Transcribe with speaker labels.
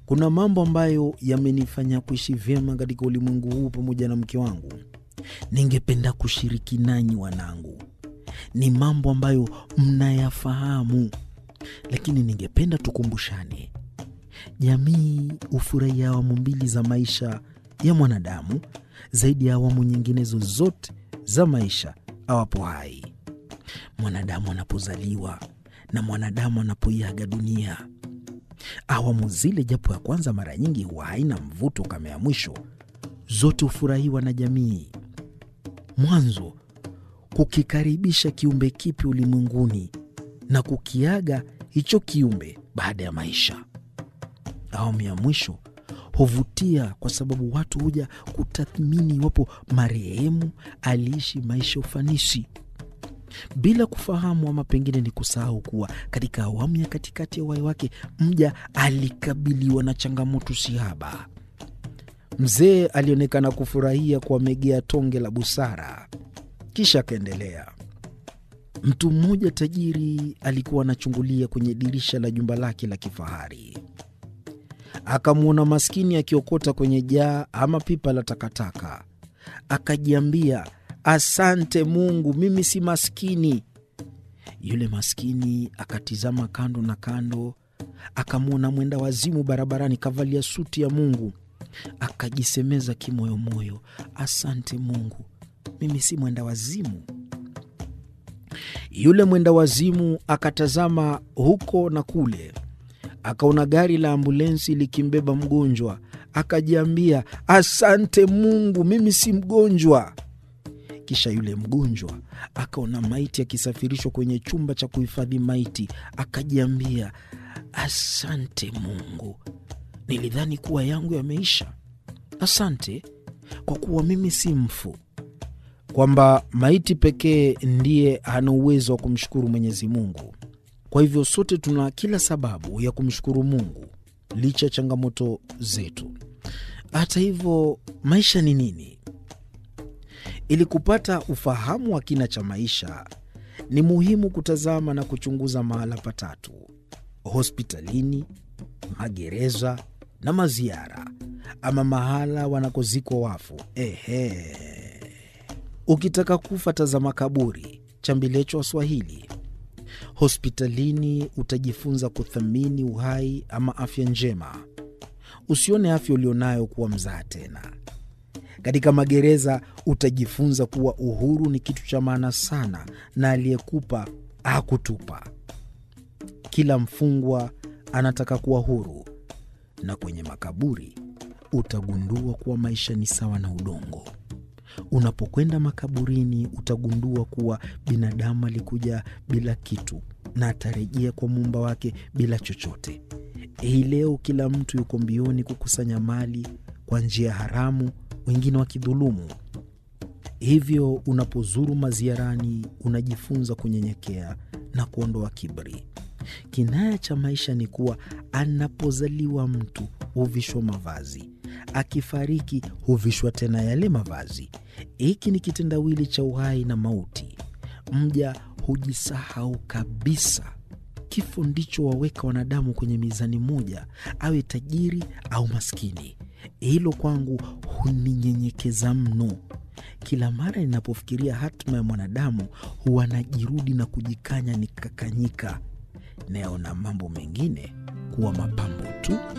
Speaker 1: kuna mambo ambayo yamenifanya kuishi vyema katika ulimwengu huu pamoja na mke wangu. Ningependa kushiriki nanyi wanangu. Ni mambo ambayo mnayafahamu, lakini ningependa tukumbushane. Jamii hufurahia awamu mbili za maisha ya mwanadamu zaidi ya awamu nyinginezo zote za maisha awapo hai. Mwanadamu anapozaliwa na mwanadamu anapoiaga dunia. Awamu zile, japo ya kwanza mara nyingi huwa haina mvuto kama ya mwisho, zote hufurahiwa na jamii. Mwanzo kukikaribisha kiumbe kipi ulimwenguni na kukiaga hicho kiumbe baada ya maisha. Awamu ya mwisho huvutia kwa sababu watu huja kutathmini iwapo marehemu aliishi maisha ufanisi, bila kufahamu ama pengine ni kusahau kuwa katika awamu ya katikati ya uhai wake mja alikabiliwa na changamoto sihaba. Mzee alionekana kufurahia kuwamegea tonge la busara, kisha akaendelea. Mtu mmoja tajiri alikuwa anachungulia kwenye dirisha la jumba lake la kifahari akamwona maskini akiokota kwenye jaa ama pipa la takataka. Akajiambia, asante Mungu, mimi si maskini. Yule maskini akatizama kando na kando, akamwona mwenda wazimu barabarani kavalia suti ya Mungu. Akajisemeza kimoyomoyo, asante Mungu, mimi si mwenda wazimu. Yule mwenda wazimu akatazama huko na kule akaona gari la ambulensi likimbeba mgonjwa, akajiambia asante Mungu, mimi si mgonjwa. Kisha yule mgonjwa akaona maiti akisafirishwa kwenye chumba cha kuhifadhi maiti, akajiambia asante Mungu, nilidhani kuwa yangu yameisha. Asante kwa kuwa mimi si mfu, kwamba maiti pekee ndiye ana uwezo wa kumshukuru Mwenyezi Mungu. Kwa hivyo sote tuna kila sababu ya kumshukuru Mungu licha ya changamoto zetu. Hata hivyo, maisha ni nini? Ili kupata ufahamu wa kina cha maisha, ni muhimu kutazama na kuchunguza mahala patatu: hospitalini, magereza na maziara, ama mahala wanakozikwa wafu. Ehe, ukitaka kufa tazama kaburi, chambilecho Waswahili. Hospitalini utajifunza kuthamini uhai ama afya njema. Usione afya ulionayo kuwa mzaha tena. Katika magereza utajifunza kuwa uhuru ni kitu cha maana sana, na aliyekupa hakutupa. Kila mfungwa anataka kuwa huru. Na kwenye makaburi utagundua kuwa maisha ni sawa na udongo. Unapokwenda makaburini utagundua kuwa binadamu alikuja bila kitu na atarejea kwa muumba wake bila chochote. Hii leo kila mtu yuko mbioni kukusanya mali kwa njia haramu, wengine wakidhulumu. Hivyo unapozuru maziarani unajifunza kunyenyekea na kuondoa kiburi. Kinaya cha maisha ni kuwa anapozaliwa mtu huvishwa mavazi, akifariki huvishwa tena yale mavazi. Hiki ni kitendawili cha uhai na mauti. Mja hujisahau kabisa. Kifo ndicho waweka wanadamu kwenye mizani moja, awe tajiri au maskini. Hilo kwangu huninyenyekeza mno. Kila mara ninapofikiria hatima ya mwanadamu huwa najirudi na kujikanya nikakanyika, nayaona mambo mengine kuwa mapambo tu.